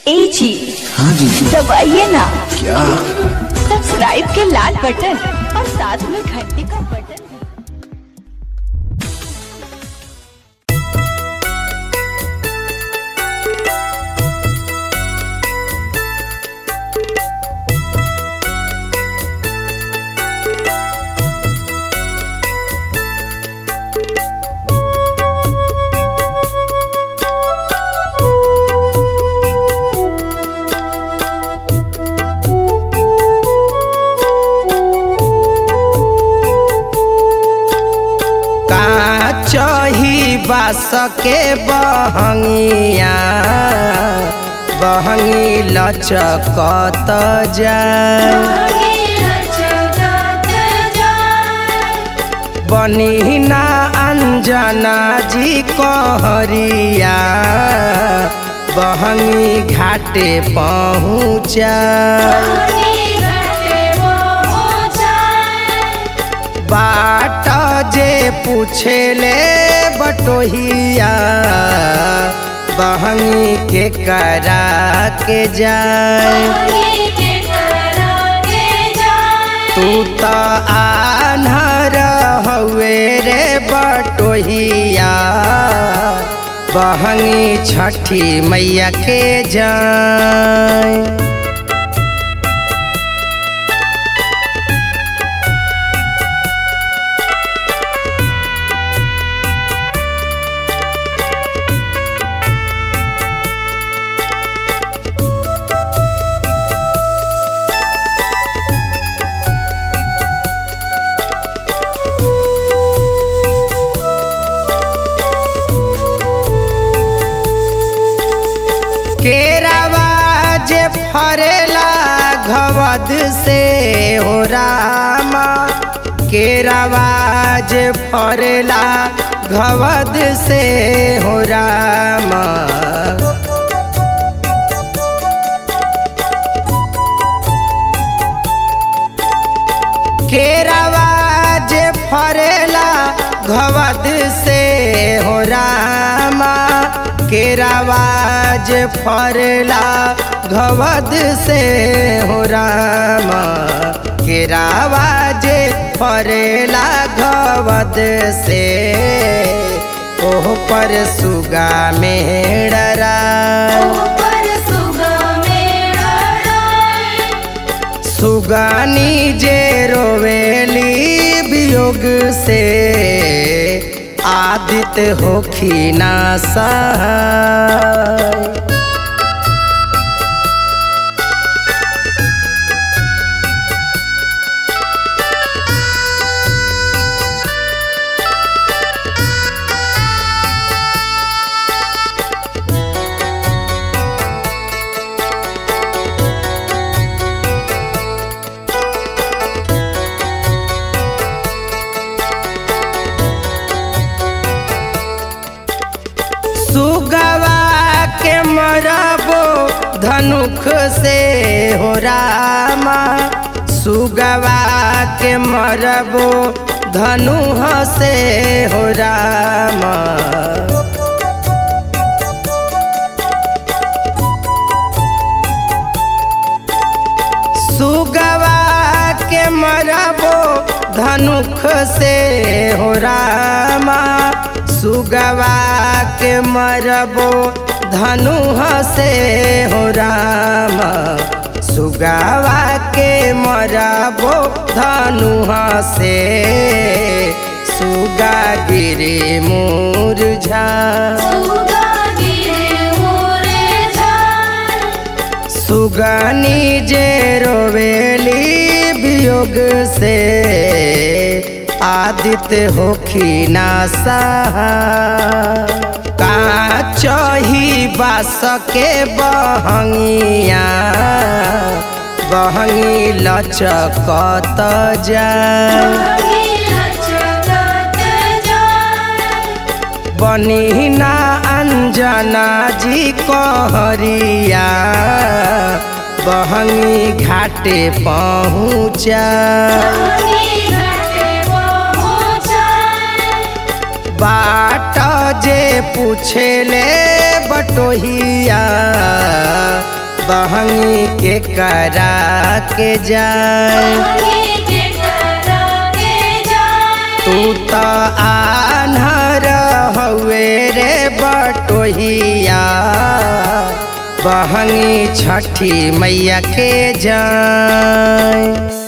ए जी हाँ जी दबाइए ना क्या सब्सक्राइब के लाल बटन और साथ में घंटी का बटन का चही बास के बहंगिया बहंगी लचकत जाए बनी ना अंजना जी कहरिया बहंगी घाटे पहुँचा बाट जे पूछेले बटोहिया बहंगी के करा के जाए तू तो आन्हर हवे रे बटोहिया बहंगी छठी मैया के जाए केरावा जे फरेला घवद से हो रामा केरावा जे फरेला घवद से हो रामा केरावा जे फरेला घवद से हो रामा केरावा जे फरेला घवद से हो रामा केरावा जे फरेला घवद से ओह पर सुगा मेड़रा सुगानी जे रोवेली वियोग से आदित होखी ना सहाय सुगवा के मरबो धनुख से हो रामा सुगवा के मरबो धनुह से हो रामा सुगवा के मरबो धनुख से हो रामा सुगवा के मरबो धनुह से हो रामा सुगवा के मरबो धनुह से सुगा गिरे मुरझा सुगानी जे रोवेली वियोग से आदित्य होखी ना सहा का चही बास के बहंगिया बहंगी लचकत जाए बनी ना अंजना जी कहरिया बहंगी घाटे पहुँचा बाट जे पूछेले बटोहिया बहंगी के करा के जाए तू तो आन्हर हवे रे बटोहिया बहंगी छठी मैया के जाए